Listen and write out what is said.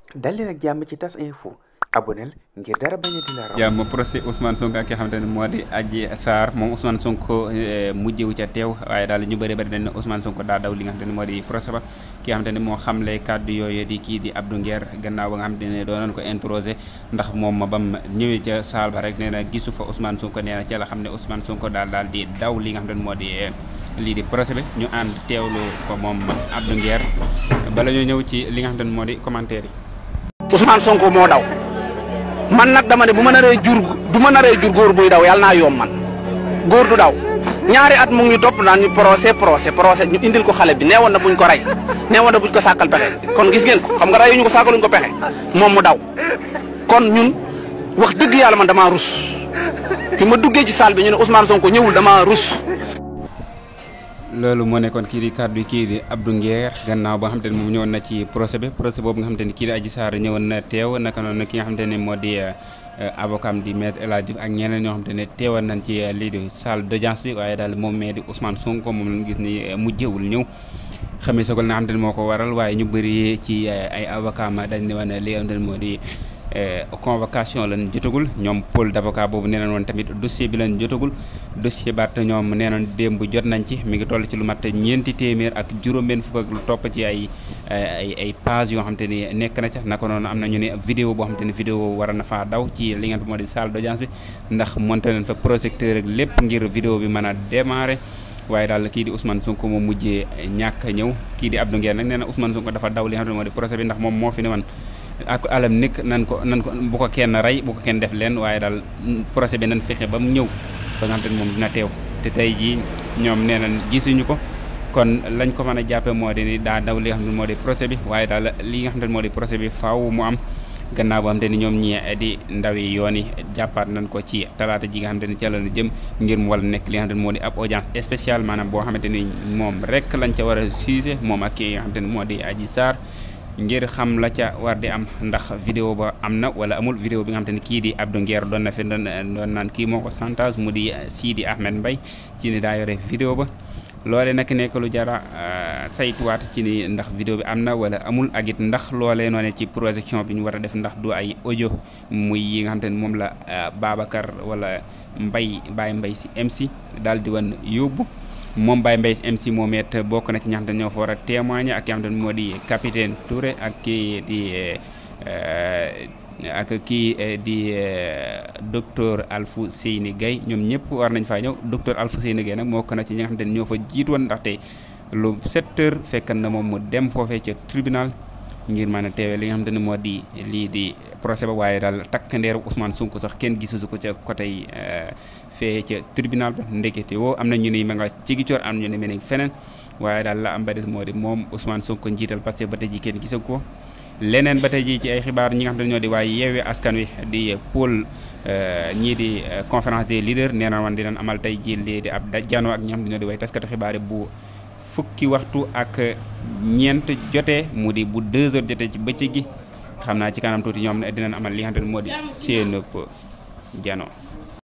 dal leen ak jàmm ci tas info aboneel ngir dara bañ a di la raw jàmm procès Ousmane Sonko ak ki nga xamante ne moo di Adji Sarr moom Ousmane Sonko mujjewu ca teew waaye daal ñu bëri bëri dañ ne Ousmane Sonko daa daw li nga xamante ne moo di procès ba ki nga xamante ne moo xamle kàddu yooyu di kii di Abdou Nguer gannaaw ba nga xamante ne doonoon ko introsé ndax moom ma bam ñëwee ca saal ba rek nee na gisu fa Ousmane Sonko nee na ca la xam ne Ousmane Sonko daal daal di daw li nga xamante ne moo di lii di procès bi ñu ànd teewlu ko moom Abdou Nguer bala ñoo ñëw ci li nga xamante ne moo di commentaire yi Ousmane Sonko moo daw man nag dama ne bu ma naree jur du ma naree jur góor buy daw yàlla naa yomb man góor du daw ñaari at mu ngi ñu topp naan ñu procès procès procès ñu indil ko xale bi neewoon na buñ ko rey neewoon na buñ ko sàkkal pexe kon gis ngeen ko xam nga reyuñu ko sàkkaluñ ko pexe moom mu daw kon ñun wax dëgg yàlla man damaa rus fi ma duggee ci salle bi ñu ne Ousmane Sonko ñëwul damaa rus. loolu moo nekkoon kii di kàddu kii di Abdou Nguer gannaaw ba nga xamante ne moom ñëwoon na ci procès bi procès boobu nga xamante ni kii di Adji Sarr ñëwoon na teew naka noonu ki nga xamante ne moo di avocat am di maître El Hadji Diouf ak ñeneen ñoo xamante ne teewoon nañ ci lii di salle d'audience bi waaye daal moom mee di Ousmane Sonko moom lañ gis ni mujjewul ñëw xamee sogal na xamante ne moo ko waral waaye ñu bëri ci ay avocat ma dañ ne woon li nga xamante ne moo di convocation lañ jotagul ñoom pôle d'avocat boobu nee nañ woon tamit dossier bi lañ jotagul dossier baat ñoom nee nañ démb jot nañ ci mi ngi toll ci lu mat ñeenti téeméer ak juróom-benn fukk ak lu topp ci ay ay ay page yoo xam te ni nekk na ca naka noonu am na ñu ne vidéo boo xam te ni vidéo war na faa daw ci li nga xam moo di salle d'audience bi ndax monté nañ fa projecteur ak lépp ngir vidéo bi mën a démarrer waaye daal kii di Ousmane Sonko moom mujjee ñàkk a ñëw kii di Abdou Nguer nag nee na Ousmane Sonko dafa daw li nga xam ne moo di procès bi ndax moom moo fi ne man ak alam nekk nan ko nan ko bu ko kenn rey bu ko kenn def leen waaye daal procès bi nan fexe ba mu ñëw ba nga xam te ne moom dina teew te tey jii ñoom nee nañ gisuñu ko kon lañ ko mën a jàppe moo di ni daa daw li nga xam ne moo di procès bi waaye daal li nga xam ne moo di procès bi faaw mu am gannaaw boo xam te ni ñoom ñi di ndawi yoon yi jàppaat nañ ko ci talaata ji nga xam te ni ca la jëm ngir mu wala nekk li nga xam ne moo di ab audience spéciale maanaam boo xamante ni moom rek lañ ca war a siise moom ak ki nga xam te ni moo di Adji Sarr ngir xam la ca war di am ndax vidéo ba am na wala amul vidéo bi nga xam te ne kii di Abdou Nguer doon na fi doon doon naan kii moo ko santage mu di Sidi Ahmed Mbaye ci ni daa yore vidéo ba loole nag nekk lu jara saytuwaat ci ni ndax vidéo bi am na wala amul ak it ndax loolee noone ci projection bi ñu war a def ndax du ay audio muy yi nga xam te ne moom la Babacar wala Mbaye Baye Mbaye si MC daal di wan yóbbu moom Baye Mbaye MC moom it bokk na ci ñi nga xam ne ñoo fa war a témoigner ak ki nga xam ne moo di capitaine Touré ak kii di ak kii di docteur Alfou Seyni Gueye ñoom ñëpp war nañ faa ñëw docteur Alfou Seyni Gueye nag bokk na ci ñi nga xam ne ñoo fa jiit woon ndaxte lu 7 heures fekk na moom mu dem foofee ca tribunal ngir mën a teewee li nga xam ne moo di lii di procès ba waaye daal takk ndeeru Ousmane Sonko sax kenn gisusu ko ca côté fee ca tribunal ba ndekete woo am na ñu ne ma nga ci gicoor am ñu ne mel feneen waaye daal la am ba des moo di moom Ousmane Sonko njiital parce que ba tey ji kenn gisu ko leneen ba tey ji ci ay xibaar ñi nga xam ne ñoo di waaye yeewee askan wi di pôle ñii di conférence des leaders nee na woon dinañ amal tey ji lii di ab janoo ak ñi nga xam ne ñoo di waaye taskatu xibaar yi bu fukki waxtu ak ñeent jotee mu di bu deux heures jotee ci bëccëg gi xam naa ci kanam tuuti ñoom dinañ amal li nga xam ne moo di seen jano